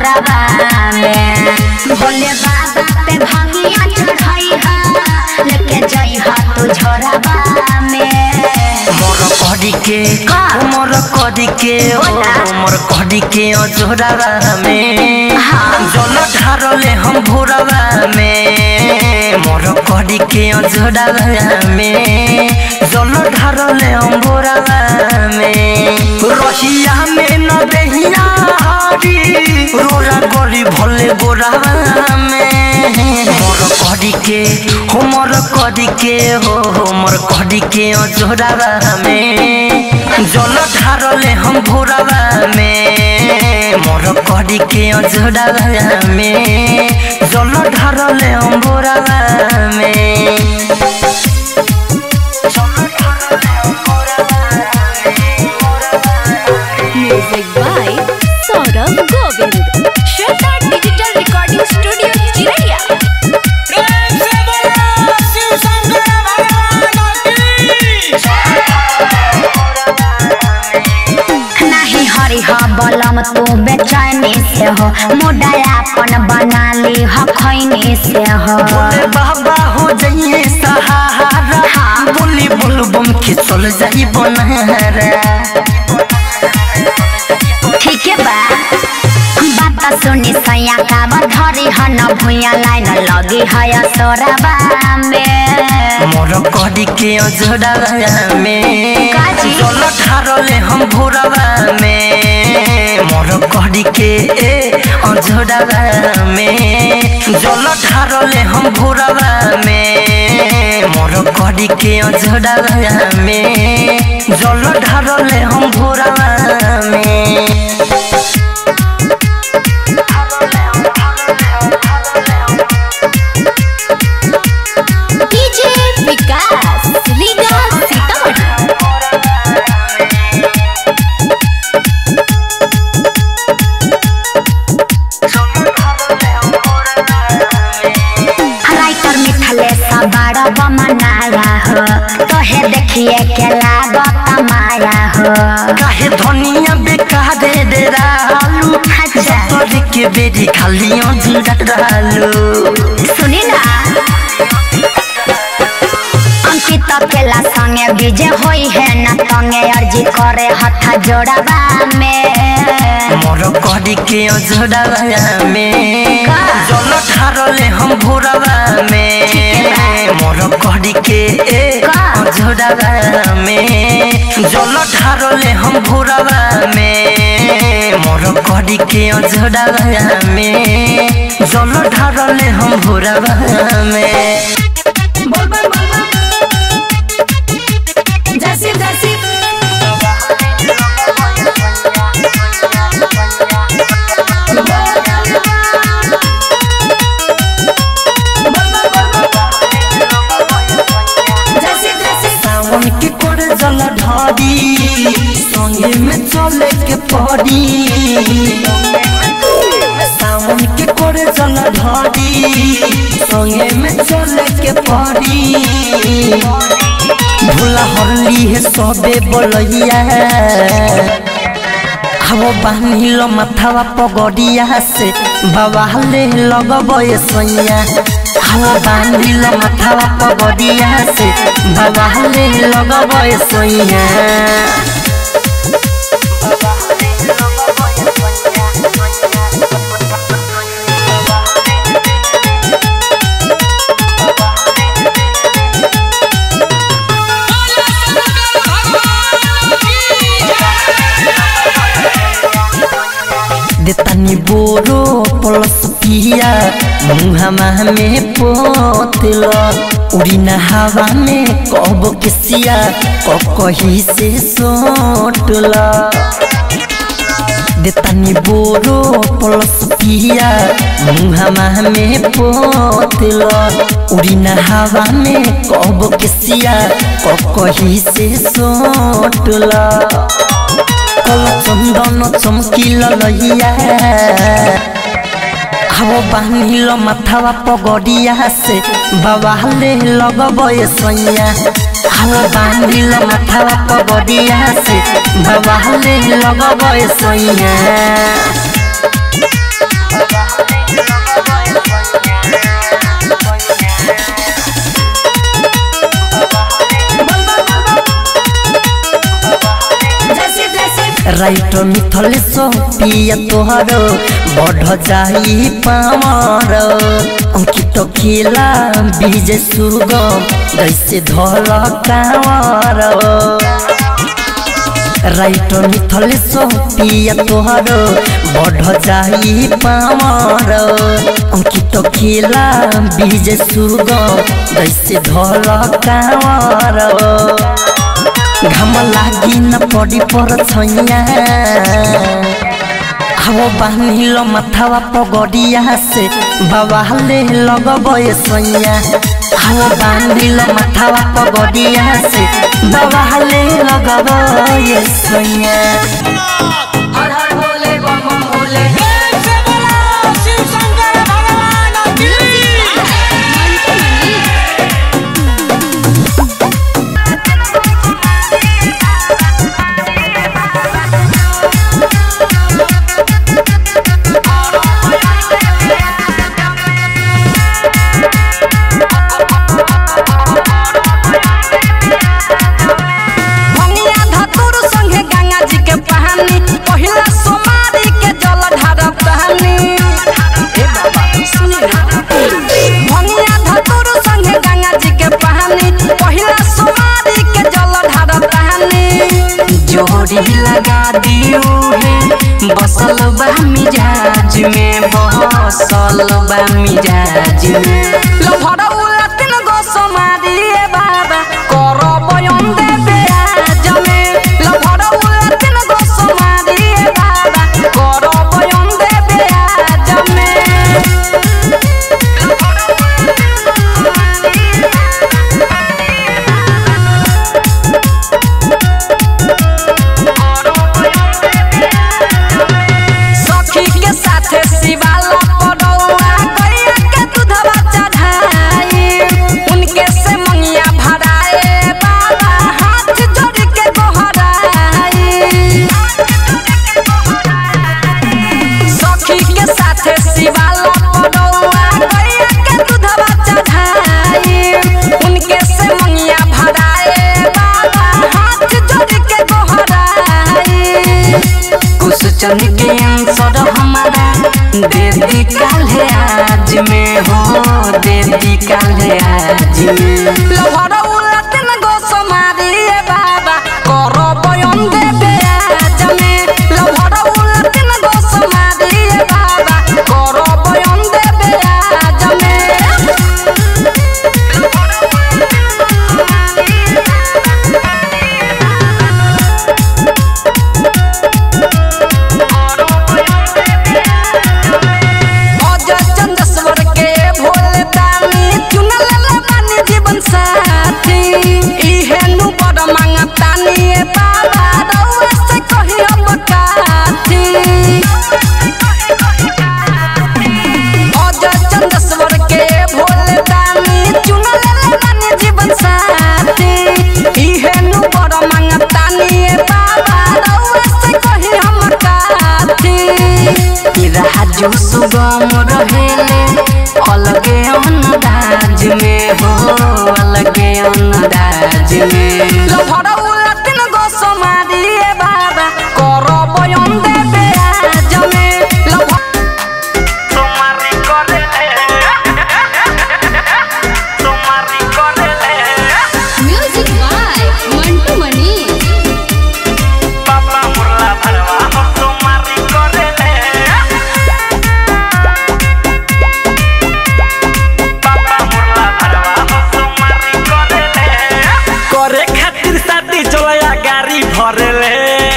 घरबा में भोले बाबा पे भंगिया चढ़ाई हा लेके जाई हा तू झोरबा में मोर कड़ी के का? मोर कड़ी के ओ बोला। मोर कड़ी के अजोरावा में हाँ। जल ढारले हम भोरवा में मोर कड़ी के अजोरावा में जल ढारले हम भोरवा में रहिया में न देहिया हारी रोला गली भले गोरावा में मोर कड़ी के हो मोर कड़ी के हो हो मोर कड़ी के अजोरावा में जल ढारले हम भोरावा में मोर कड़ी के अजोरावा में जल ढारले हम भोरावा में जल ढारले हम भोरावा में Music by Saurabh Govind. Shweta Digital Recording Studio, Chiraiya. प्रेम से बोलो शिव शंकर भगवान की नहीं हरि ह बलम तू बेचैनी से हो मुडायापन बना ली ह खैनी से हो बोले बाबा हो जाइए सहारा बोली बोल बम के चल जाई बनहरा ठीक है बा बात सुनी सैया का धरी ह न भुइया लाइन लगी है सोरबा में मोर कड़ी के अजोड़ा में काजी? जल ठारले हम भोरवा में मोर कड़ी के अजोड़ा में जल ठारले हम भोरवा में मोर कड़ी के अजोड़ा में जल ढारले हम भोरवा में DJ Vikas, Liga Sitamarhi. Writer मिथले सबाड़ बमनाया हो तोहे देखिए के लागत माया हो काहे धनिया बेकारे डेरा आलू अच्छा। सतरी के बेरी खालियो जुड़ा डालू सुनी ना अंकित केला संगे विजय होई है न तंगे अर्जी करे हथा जोड़ाबा में मोर कड़ी के अजोड़ा में का? जल ठारले हम भोरवा में मोर कड़ी के का? अजोड़ा में जल ठारले हम भोरवा में मोर कड़ी के अजोड़ा में जल ढारले हम भोरवा में सावन के करे जल ढारी संगे में चले के पड़ी सावन के करे जल ढारी संगे में चले के पड़ी भोला हरली है सबे बोलैया हवो बान्हिल माथावा पगड़िया से बाबा ले लगबे सैया हवो बान्हिल माथावा पगड़िया से बाबा ले लगबे सैया देतानी बोरो प्लस पिया मुहामा में पोतल उड़ीन हवा में कब किसिया कही से सोटल देतानी बोरो प्लस पिया मुहामा में पोतल उड़ीन हवा में कब किसिया कही से सोटल कल चंदन चमकिल लइया हवो बान्हिल माथावा पगड़िया से बाबा ले लगबे सैया हवो बान्हिल माथावा पगड़िया से बाबा ले लगबे सैया রাইট মিথলে পিয়া তোহার বঢ় যাই পামর অঙ্কিত খিলা বিজে সুগম জৈসে ধল কামর রাইট মিথলে পিয়া তোহার বঢ় যাই পামর অঙ্কিত খিলা বিজে সুগম জৈসে ধল কামর घाम लागि न पडी पर छैया अब बानिल माथावा पगडिया से बाबाले लगबय सैया अब बानिल माथावा पगडिया से बाबाले लगबय सैया प्रेम से बोलो शिव शंकर भगवान की भंगिया धतुर संगे गंगा जी के पहानी पहिला सोमारी के जल ढारब तहानी ए बाबा सुनी ना भंगिया धतुर संगे गंगा जी के पहानी पहिला सोमारी के जल ढारब तहानी जोड़ी लगा दियो है बसल बा मिजाज में बसल बा मिजाज में लो भरौला तीन गो सोमारी ए बाबा करो बयन देबे आज में लो भरौला तीन गो सोमारी ए बाबा करो बयन देबे आज में सखी के साथे शिवाला पड़ौआ गैया के दूधवा चढ़ाई उनके से मंगिया भराए बाबा हाथ जोड़ के गोहराई सखी के साथे शिवाला पड़ौआ गैया के दूधवा चढ़ाई उनके से मंगिया भराए बाबा हाथ जोड़ के गोहराई कुछ चंद के आंसर हमारा दे दी काले आज में हो दे दी काले आज में लहरा उलटन गो समारी ए बाबा करो बयन देबे आज में लहरा उलटन गो समारी ए बाबा करो बयन देबे आज में अजय चंदेश्वर के भोले दानी चुनल ले बानी जीवन साथी इहे नु बड़ मांगतानी ए बाबा रउआ से कही अब काथी अजय चंदेश्वर के भोले दानी चुनल ले बानी जीवन साथी इहे नु बड़ मांगतानी ए बाबा रउआ से कही हम काथी राजू सुगम रहेले अलगे अन्नदाज में हो अलगे अन्नदाज में लो भरौला तीन गो सोमारी ए बाबा करो बयन देबे आज में लो भ- म्यूजिक बाय मंटू मनी करे खातिर शादी चलया गाड़ी भरले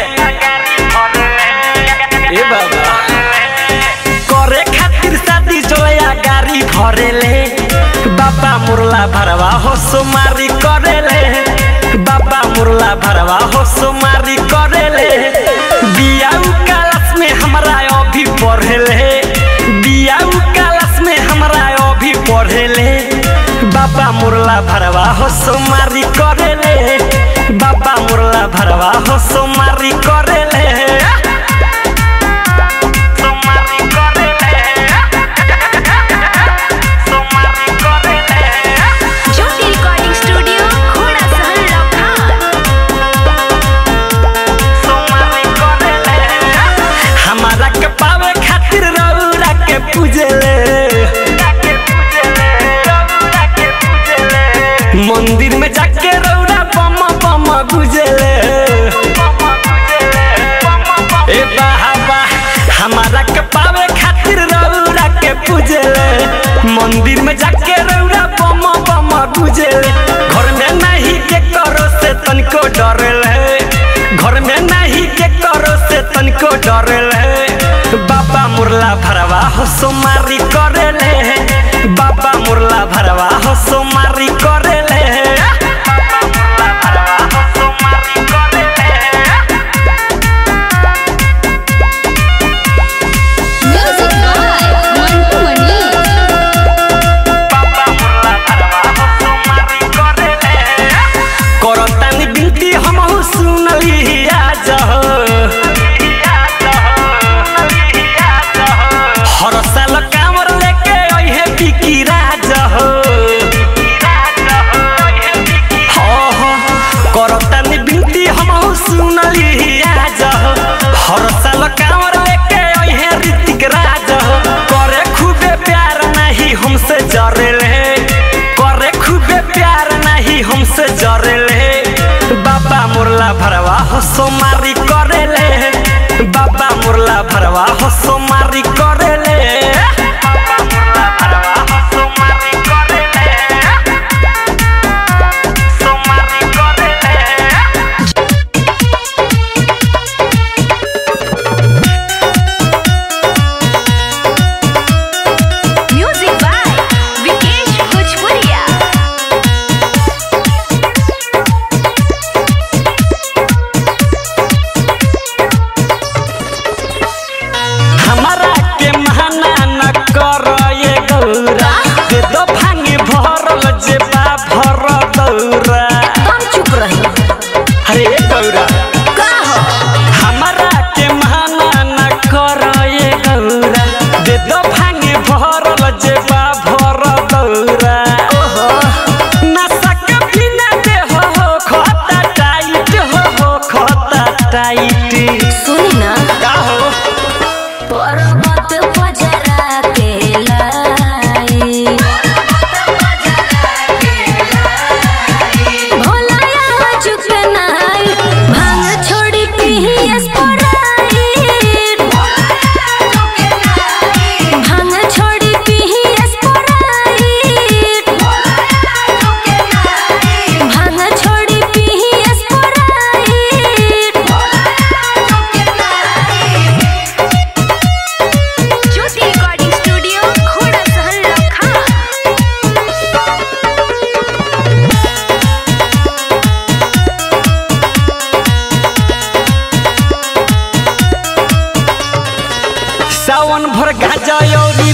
ए बाबा करे खातिर शादी चलया गाड़ी भरले बाबा मुरला भरवा हो सुमारी करेले बाबा मुरला भरवा हो सुमारी करेले बियाऊ कालस में हमरा अभी पढ़ेले बियाऊ कालस में हमरा अभी पढ़ेले बाबा मुरला भरवा हो सोमारी करेले बाबा मुरला भरवा हो सोमारी करेले सोमारी करेले को डरेले बाबा मुरला भरवा हो सोमारी करेले बाबा मुरला भरवा हो सोमारी करेले बाबा मुरला भरवा हो सोमारी करेले Music by Mantu Mani. बाबा मुरला भरवा हो सोमारी करेले करतानी बिनती हमहु सुनली आज हो हर साल कामर लेके अइहे बिकी राज हो हो, हो, करतानी बिनती हमहु सुनली आज हो हर साल कामर लेके अइहे ऋतिक राज हो करे खूबे प्यार नहीं हमसे जरेले करे खूबे प्यार नहीं हमसे जरेले बाबा मुरला भरवा हो सोमारी करेले बाबा मुरला भरवा हो सोमारी करेले बाबा मुरला भरवा हो सोमारी करेले सोमारी करेले Music by Vikesh Bhojpuria. हमारा के महाना न कर ये गौरा दे दो भांगे भरल जे बा भर दौरा तुम चुप रही अरे गौरा का हो हमारा के महाना न कर ये गौरा दे दो भांगे भरल जे बा भर दौरा ओहो नशा के बिना दे हो हो खता टाइट हो हो खता टाइट सुनी ना का हो पर्वत पजरा के लाई भोला यहाँ चुप नाई भांग छोड़ी पी स्प्राइट भांग छोड़ी पी स्प्राइट भांग छोड़ी पी Sprite Jyoti Recording Studio, Khoda Sahan Lakha. सावन भर गाजा और